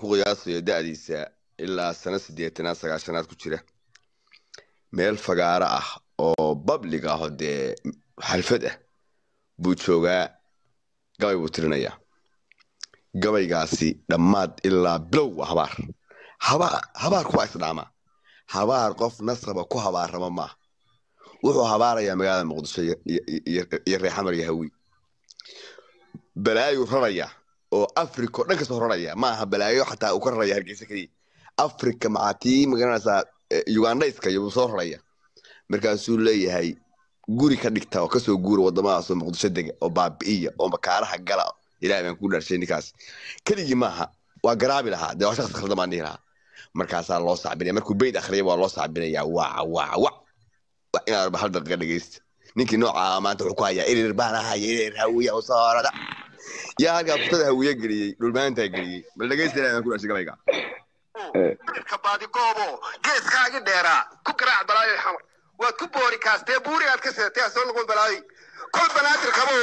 ku qiyaasayo da'diisa ilaa sano siddeetanaad sagaashanaad ku jira meel fagaaro ah oo bablig ah oo dee xalfad ah buu joogaa gabay buu tirinayaa gabaygaasi dhammaad ilaa bilow waa habaar habaar habaar kuwaa isdhaamaa habaar qof nasraba ku habaarama maaha wuxuu habaarayaa magaalada muqdisho iyo- iyo- iyo iyo reexamar iyo hawi balaayuu rarayaa oo africa oo dhan kasoo raraya ma aha balaayo xataa uu ka raraya hargeysa keliya africa maxaa tii magaranaysaa eh, ugandhayska iyo buu soo raraya markaasuu leeyahay guri ka dhigta oo kasoo guura wadamadaas oo muqdisho dega oo baabi'iya oo makaaraha gala ilahay baan ku dhaarshay ninkaas keligii maaha waa garaabi lahaa dee waa shaqsi khaldan baan dhihi lahaa markaasaa loo sacbinaya markuu beyd akhriyay waa loo sacbinayaa waca waca wac waa inaad hal daqiiqa dhegeysta ninkii nooca ah maanta wuxuu ku hayaa erir baan ahaya erir hawiya usoorada yaa halkaa furtada hawiye geliyey dhulmaantaa geliyey bal dhegeysta ilahay baan ku dhaarshay gabayga ka baadigoobo geeskaagi dheeraa ku garaac balaayo xamar waad ku boori kaastee buuri aad ka seetay ha soo noqon balaayo kol banaadir qabo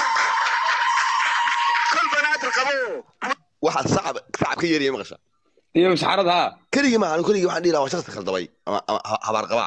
kol banaadir qabo waxaa sacab sacab ka yeeraya maqasha iyo masxarad haa keligii maaha anigu keligii waxaan dhihi lahaa waa shaqsi khaldamay ama ama ha- habaar qabaa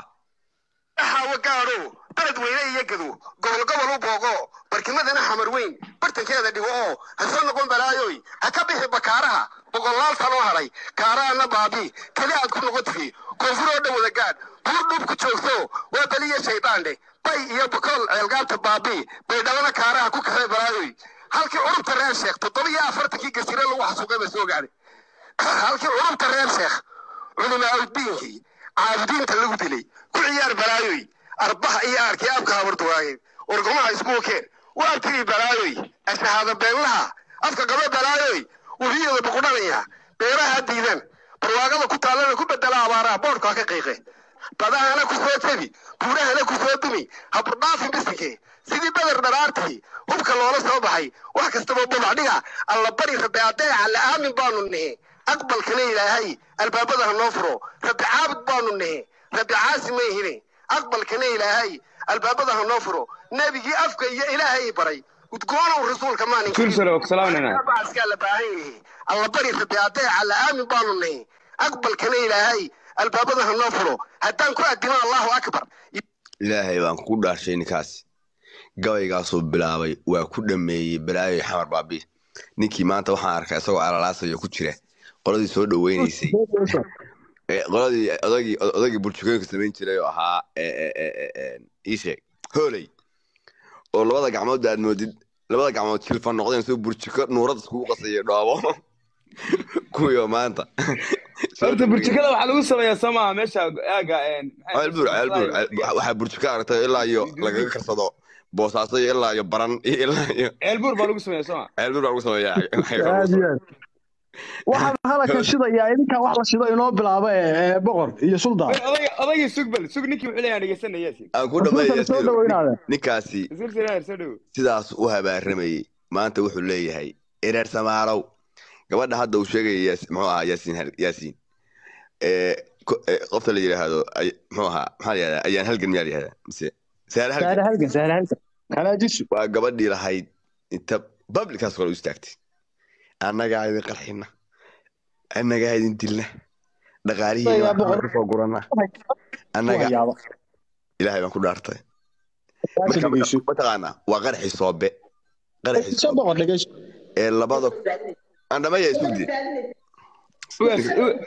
hawa gaadho baled weyne iyo gado gobol gobol u boogo barkimadana xamar weyn bartankeeda dhigo oo ha soo noqon balaayoy ha ka bixi bakaaraha boqolaal sanoo hadhay kaaraana baabi keli aad ku noqotihi koonfur oo dhan wada gaadh buur dhub ku joogto waa beliya shayddaandhe bay iyo bakool ceelgaabta baabi bay dhabana kaaraha ku kaxee balaayoy halkii curubta reer sheekh toddobiyo afartankii gasire lagu xasuuqay ba soo gaadhay halkii curubta reer sheekh culimaa uddiinkii caabudiinta lagu dilay ku ciyaar balaayoy arbaha iyo aarkii abka habarduwaayeen wargumaha iskuukeen waa tiri balaayoy ashahaada beenlaha afka qaba balaayoy webiyada buqudhanaya beeraha diidan barwaaqada ku taallana ku bedela abaaraha boodhka ha ka qiiqe badahana ku soo jebi buurahana ku soo dumi haburdhaafin bisike sidii beder dharaartii hubka loola soo baxay wax kastaba bubacdhiga alla bari rabbi adeeca la aamin baanu nihi aqbalkana ilaahay albaabada ha noo furo rabbi caabud baanu nihi rabbi caasi ma ihine aqbalkana ilaahay albaabada ha noo furo nebigii afka iyo ilaahay baray udgoonow rasuulka maanin Sulsalo, salaamnana. bacaskaa la baahan yahay alla bari rabbi adeeca la aamin baanu nihi aqbalkana ilaahay albaabada ha noo furo haddaan ku adimo allahu akbar ilaahay baan ku dhaarshay ninkaas gabaygaasuu bilaabay waa ku dhameeyey balaayoy xamar baabi ninkii maanta waxaan arkaa isagoo alalaasayo ku jira qoladii soo dhaweynaysay ee, qoladii odagii odagii burjukooyinka samayn jiray oo ahaa ee, ee, ee, ee, ee, ii sheeg hooley oo labada gacmood aad moodid labada gacmood jilfan noqdeen soo burjuko nuurada iskugu qasaya dhoobo kuwiioo maanta soo horta dhaweeyey. burjikada waxaa lagu sameeyaa soo maaha meesha aaga een, maxay ceel buur ceel buur ceel- waxaa burjuko aragtay ilaa iyo lagaga karsado boosaaso iyo ilaa iyo baran iyo ilaa iyo ceel buur baa lagu sameeyaa soo maa ceel buur baa lagu sameeyaa aad iyo aad waxaan halaka shidayaa idinkaa wax la shido inoo bilaaba ee ee boqor iyo suldaan odayga odayga sug bal sug ninkii wuxuu leeyahay dhegeysanaya aan ku Rasuulkana soo dhaweynaade ninkaasi silsilaha soo dhow sidaas u habaaramayey maanta wuxuu leeyahay ereer samaarow gabadha hadda uu sheegaya yaas- muxuu ahaa yaasiin hal- yaasiin ee ko- ee, qofta la yidhaahdo ay- muxuu ahaa maxaa la yidhahdaa ayaan halgan miyaa la yidhahdaa mise saare halgan saare halgan saare halgan kalaajisu waa gabadhii lahayd inta bablikaas kale u istaagtay annagaa idin qarxina annagaa idin dilna dhaqaalihii Ayaa baan boqor- kasoo gurana annaga hayaaba ilaahay baan ku dhaartay saaka Marka- dhegeyso mataqaanaa waa qaraxii soobe qaraxii soo soobe boqor dhegeyso ee labada aan dhamaya isugdi ugaas u-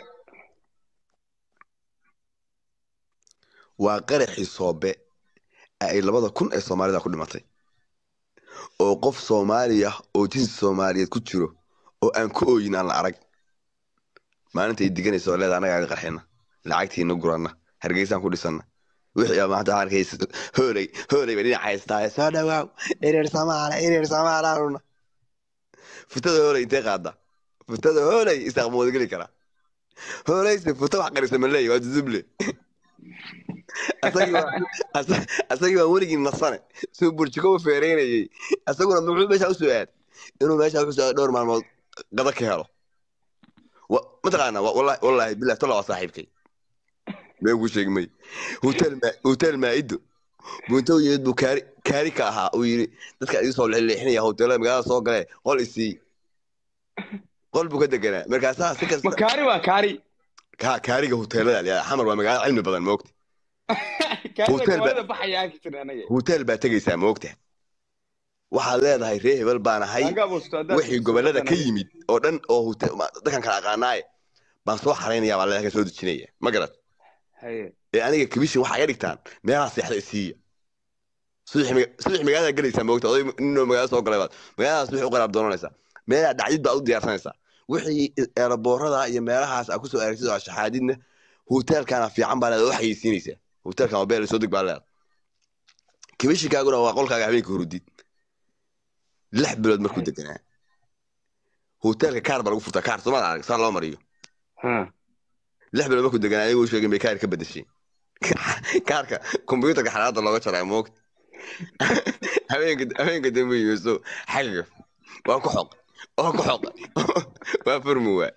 waa qaraxii soobe ee ay labada kun ee soomaalida ku dhimatay oo qof soomaaliya oo jinsi soomaaliyeed ku jiro oo aan ku ooyin aan la arag maalinta ay diganaysa oo leeda annagaa idin qarxina lacagtiina gurana hargeysaan ku dhisana wixii aa maanta arkaysa hooley hooley bay dhinac haystaa soo dhawaaw ereer samaala ereer samaalaaluna futada hooley intee qaada futada hooley isaaq ma wada geli karaa hooleyse futa wax qarisa ma leeyahy waa duduble asagii waa- asa- asagii waa weligii nasane suu burjiko u feereynayey asaguna muxuu meesha usoo aad inuu meesha kusoo aad dhowr maalmood qada ka helo Wa- mataqaana wa- wallahi wallahi billahi tola waa saaxiibkay been kuu sheegi may hotel ma hotel maa'ido buntow yimid buu kaari kaari ka ahaa uu yidhi dadka idin soo leexinaya hoteelada magaalada soo galee qol isii qol buu ka deganaa markaasaa si ma kasta kaari waa kaari ka kaariga hoteelada la xamar waa magaalo cilmi badan moogta kaarida Hotel ba- gobolada baxaya arki jiray anaga hotel baa tegaysaa moogta waxaad leedahay ree hebel baan ahay Laga busto haddaad wixii busto gobolada ka anaga. yimid oo dhan oo hotel ma- dadkan kala aqaanaaye baan soo xaraynaya baa leedahay soo dejinaya ma garat haye ee aniga kabishin waxaa iga dhigtaan meelaha seexda isiiya subax maga- subax magaalada galaysaa moogta oday ninoo magaalada soo galay baad magaaladaas subax u qaraab doonanaysaa meelaha dhacdid baad u diyaarsanaysaa wixii eeraboorada iyo meelahaas aad kusoo aragtid oo shaxaadidna hoteelkana fiican baa leedahay oo xayeysiinaysaa hoteelkan waa beel soo deg baa leedahay kabishinkaaguna waa qolkaaga habeenka hurudid lix bilood markuu deganaa hoteelka kaar baa lagu furtaa kaar somaad arag saa loo mariyo ha lix bilood markuu deganaa ayagoo sheegin bay kaar ka bedeshay kaarka kombyuutarka xalaada looga jaraa moogta habeenka habeenka dambe yuuso xagga waa ku xoq waa ku xoq waa furmi waa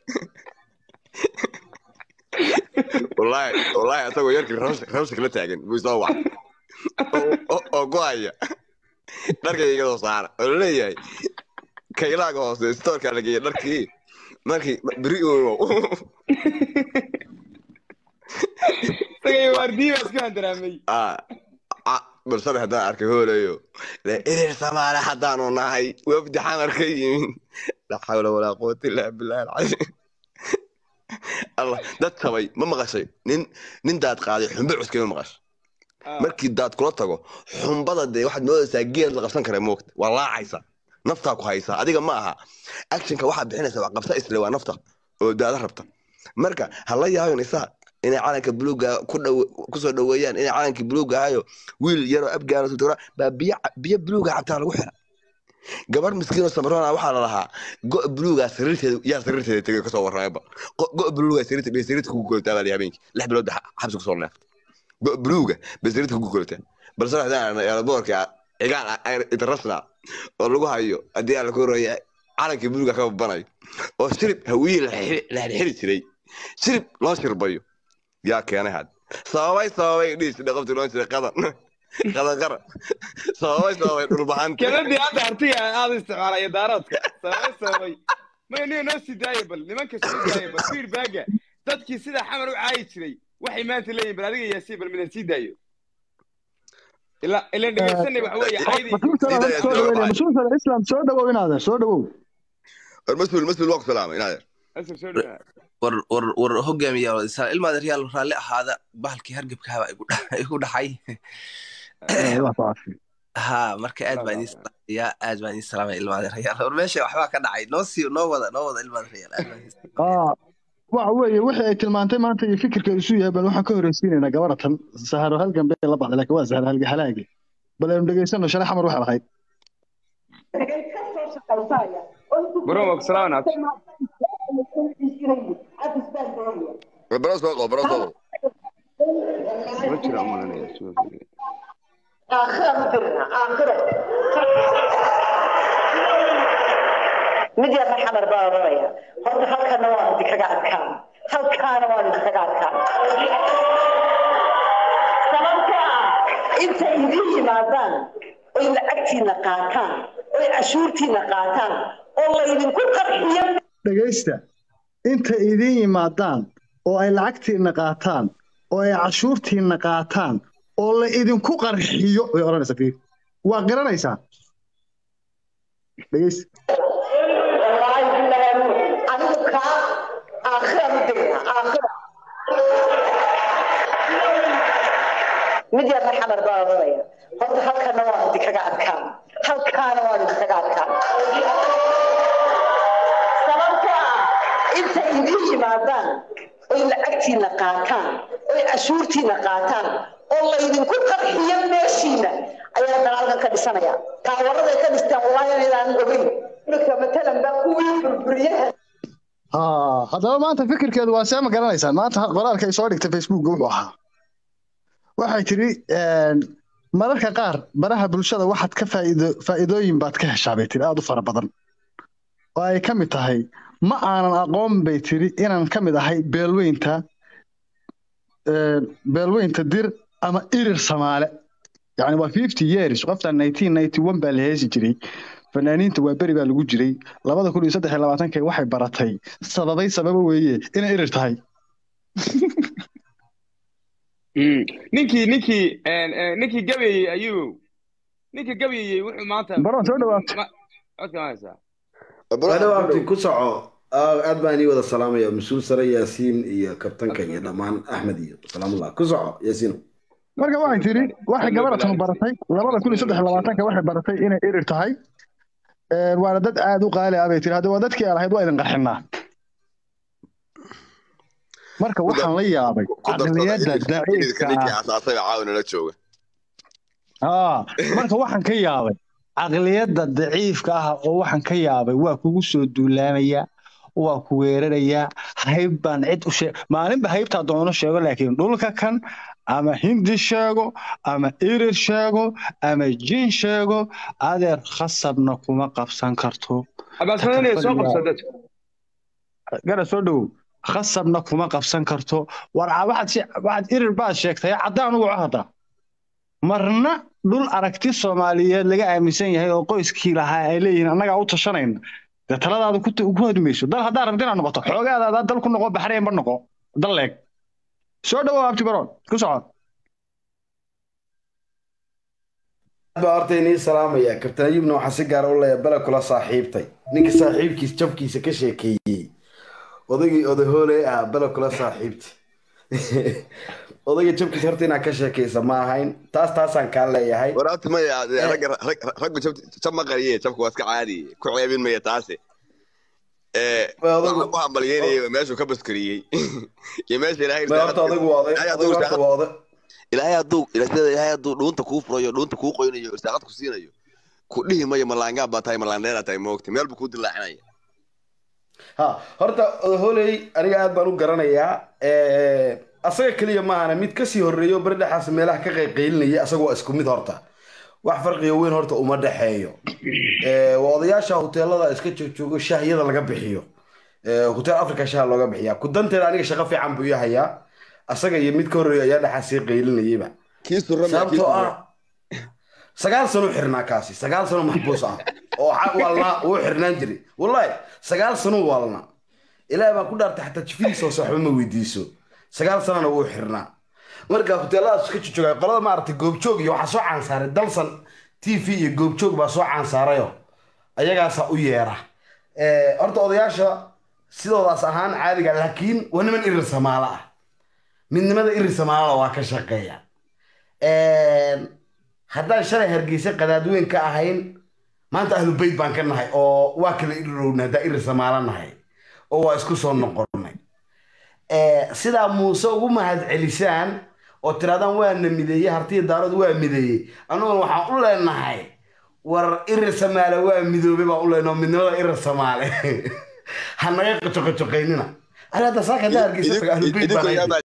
wallaahi wallaahi asagoo yarkii rawsha rawsha kala taagan buu soo wac oo- oo- oo ku haya dharkayga iga soo saara oo laleeyahay kaylaaga hoose stoorkaa la geeya dharkii markii beri uun isagay waardiyi baa iska handaraamay ah ah, balsane haddaan arkay hoolayo le erer samaale haddaanu nahay wafdi xamar ka yimin laa xawla walaa quwata illaa billahi alcasiim allah dad tabay ma maqashay nin nin daad qaaday xumbe cuskay ma maqashay Ah, markii daad kula tago xumbada dee waxaad moodaysaa geed la qabsan kara moogta waa laacaysa naftaa ku haysaa adiga ma aha actionka waxaad bixinaysa wax qabsa isle waa nafta oo daada rabta marka ha la yaabin isaa inay calanka buluuga ku dhow kusoo dhoweeyaan inay calankii buluuga ahayo wiil yaroo abgaano tutura baa biyo ca- biyo buluuga cabtaa lagu xira gabar miskiin oo samroona waxaa la lahaa go' buluugaa sariirteeda yaa sariirteeda tegay kasoo warramayba Go- go' buluugaa sariirta bay sariirta kugu golataa baa la habeenkii lix bilood ba xabsi kusoo neeftay go' buluuga bay sariirta kugu golataa balse waxdaan aragnay eeraboorka cigaal Air international oo lagu hayo haddii aan la koraya calankii buluuga ka babanayo oo shirib hawiye la xiri- la xirxiri jiray shirib loo shirbayo yaa keenay had sababay sababay dhiis dhaqabti loo jiray qadan qadan qaran sababay sababay dhulbahanta keladii hadda artiga aada isticmaalaya daaroodka sababay sababay maya niga noo sii daaya bal nimanka soo daaya bal feedbacka dadkii sidaa xamar u caayi jiray waxay maanta leeyihin bal adiga yaasiin bal midaan sii daayo ila ilan dhegeysanay waxa weeye caydii masuulkana Sida soo Islam dhaweynaya ay- masuulkana islam soo dhawow inaadan soo dhawow war mas-uul mas-uul waa ku salaamay inaad asal soo dhawaa war war war hogaamiya ilmaada reyaal raalli ahaada bahalkii hargebkaaba igu dha- igu dhaxay wax ku cafi ha marka aad baan idin salaamaya aad baan idin salaamaya ilmaada reyaal war meesha waxbaa ka dhacay noo sii noo wada noo wada ilmaada reyaal aad baan idin salaamaya. aa waxa weeye wixii ay tilmaantay maanta iyo fikirkeedu isu yahay bal waxaan ka horreysiinaynaa gabaratan saharo halgan bay la baxday laakiin waa saharo halga halaagi bal aynu dhegeysano shalay xamar waxay lahayd baro waa ku salaaman abti war baro soo qabo baro soo qabo ma jiro umalanaya suuqa guriga. mid yarna xamar baa oranaya horta halkana waa idinkaga adkaan halkaana waa idinkaga adkaan sababta ah intay idin yimaadaan oy lacagtiina qaataan oy cashuurtiina qaataan oo laydinku qarxiyo dhegeysta inta idin yimaadaan oo ay lacagtiina qaataan oo ay cashuurtiina qaataan oo la idinku qarxiyo way odhanaysaa fiir waa garanaysaa dhegeysta wallaahi bilaahi anigu kaa aakhiraan u degna aakhira mid yarna xamar baa oranaya horta halkana waa idinkaga adkaan halkaana waa idinkaga adkaan sababta ah intay idin yimaadaan oy lacagtiina qaataan oy cashuurtiina qaataan oo laydinku qarxiyo meeshiina ayaa dagaalkan ka dhisanaya taawaraday ka dhistaan wallaahi inaan ogeyn marka matalan baa kuwii burburiyaha haa haddaba maanta fikirkeedu waa see ma garanaysaan maanta qoraalka ay soo dhigtay facebookga wuxuu ahaa waxay tidhi mararka qaar baraha bulshada waxaad ka faa'iido faa'iidooyin baad ka heshaa bay tidhi aada u fara badan oo ay ka mid tahay ma aanan aqoon bay tidhi inaan ka mid ahay beelweynta beelweynta dir ama irir samaale yani waa fifty years qoftan nineteen ninety one baa la heesi jiray fanaaniinta waa beri baa lagu jiray labada kun iyo saddex iyo labaatanka waxay baratay sababay sababa weeye inay irir tahay Mm. ninkii ninkii een, een, ninkii gabayey ayuu ninkii gabayey wuxuu maanta baroon soo dhawaatay ma- codka ma haysaa adhow abti ku soco Ah, aad baan ii wada salaamaya mas-uul sare yaasiin iyo kabtanka iyo dhammaan axmed iyo salaamullah ku soco yaasiino marka waxay tiri waxay gabadhatan baratay labada kun iyo saddex iyo labaatanka waxay baratay inay irir tahay Een, waana dad aad u qaali ah bay tiri hadda waa dadkii aan lahayd waa idin qarxinaa marka waxaan la yaabay caqliyadda daciifka ninkii ah asaasay baa caawa nala jooga aa marka waxaan ka yaabay caqliyadda daciifka ah oo waxaan ka yaabay waa kugu soo duulaamaya waa ku weerarayaa hayb baan cid u sheeg maalinba haybtaa doono sheego laakiin dhulka kan ama hindi sheego ama irir sheego ama jin sheego adeer khasabna kuma qabsan karto abaasmadanaya soo qabsa dadka gara soo dhowow khasabna kuma qabsan karto war ca- waxaad she- waxaad irir baad sheegtay caddaan ugu hadda marna dhul aragti soomaaliyeed laga aaminsan yahay oo qoyskii lahaa ay leeyihiin annagaa u tashanayna dee taladaada ku t- ku hodmayso dal haddaa rabta inaad noqoto xoogaadaada dal ku noqo baxrayn ba noqo dal leeg soo dhowow abti baroon ku soco aad baa horta inii salaamaya kabtan ayubna waxaa si gaara u leeya bele kula saaxiibtay ninka saaxiibkiis jabkiisa ka sheekeeyey odaygii odahoole ah bele kula saaxiibtay odayga jabkiisa horta inaad ka sheekaysa ma ahayn taas taasaan kaa leeyahay waraabti maya ragga rag- raggu jab- jab ma qariye jabku waa iska caadi ku ceebin maya taase Eh, Waa odagu- waxaan ku hambalyeynayay meeshuu ka baskariyey iyo meesha ilaahay Ma horta odaygu waa oday ilaahay odaygu hadduu horta waa oday ilaahay hadduu sida ilaahay hadduu dhuunta kuu furayo dhuunta kuu qoynayo irsaaqad ku siinayo ku dhihi mayo malaangaa baa tahay malaandheeraa tahay moogta meel buu kuu dilaacinaya ha horta odahooley aniga aad baan u garanayaa Eh, asaga keliya maahana mid kasii horreeyo bari dhexaas meelaha ka qayqaylinaya asaga waa isku mid horta wax farqiga weyn horta uma dhexeeyo Eh, waa odayaasha hoteelada iska joogjoogo shahyada laga bixiyo Eh, hotel africa shaha looga bixiyaa ku danteeda aniga shaqo fiican buu ii hayaa asaga iyo mid ka horreeya ayaa dhexaas sii qaylinayayba kii surra miya kii sababtoo surra ah sagaal sano u xirnaa kaasi sagaal sano maxbuus ah oo xa- walnaa wuu xirnaan jiray wallahi sagaal sano walna ilaahay baan ku dhaartay xataa jifidiisa hoose waxba ma weydiiso sagaal sanona wuu xirnaa marka hoteeladaas ka jojooga qolada maaragtay goobjoog iyo waxaa soo caansaaray dalsan t v iyo goobjoog baa soo caansaarayo ayagaasaa u yeera Eh, horta odayaasha sidoodaas ahaan caadiga laakiin waa niman irir samaalo ah midnimada irir samaalada waa ka shaqeeya haddaan shalay hargeysa qadaadweyn ka ahayn maanta ahlu beyt baan ka nahay oo waa kala irirowna haddaan irir samaalo nahay oo waa isku soo noqonnay sidaa muuse ugu mahad celisaan oo tiraadaan waana mideeyey hartiya daarood waa mideeyey annaguna waxaan u leenahay war irir samaale waa midoobe baan u leenahay oo midnimada irir samaale ha naga qocoqocoqaynina ani hadda saaka haddaa hargeysa taga ahlu beyt baan ahay.